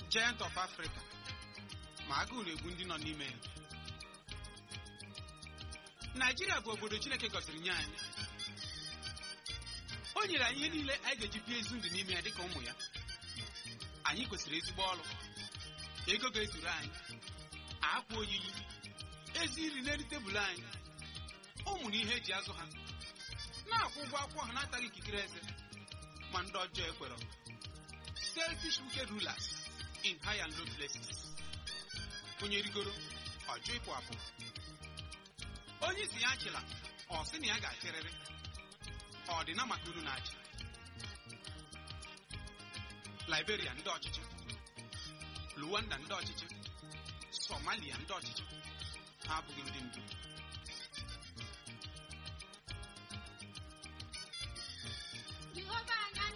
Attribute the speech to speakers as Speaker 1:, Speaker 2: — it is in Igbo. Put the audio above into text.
Speaker 1: giant of Africa ma agụụ na-egbu ndị nọ n'ime ya Naijiria bụ obodo Chineke gọziri nye anyị o nyere anyị ihe niile anyị ga-eji bie ezi ndụ n'ime ya dịka ụmụ ya anyị kwesịrị ezigbo ọrụ ego ga-ezuru anyị akwa oyiyi ezi nri n'elu tebụl anyị ụmụ na ihe eji azụ ha na-akwụ ụgwọ akwụkwọ ha na-ataghị ikikere eze ma ndị ọjọọ ekwere selfish wicked rulers in high and low places onye rigoro ọjọọ ịpụ apụ onye isi ya achịla ọ sị na ya ga-achịrịrị ọ dị na maka unu na-achị Liberia ndị ọchịchị Luanda ndị ọchịchị Somalia ndị ọchịchị ha abụghị ndị ndu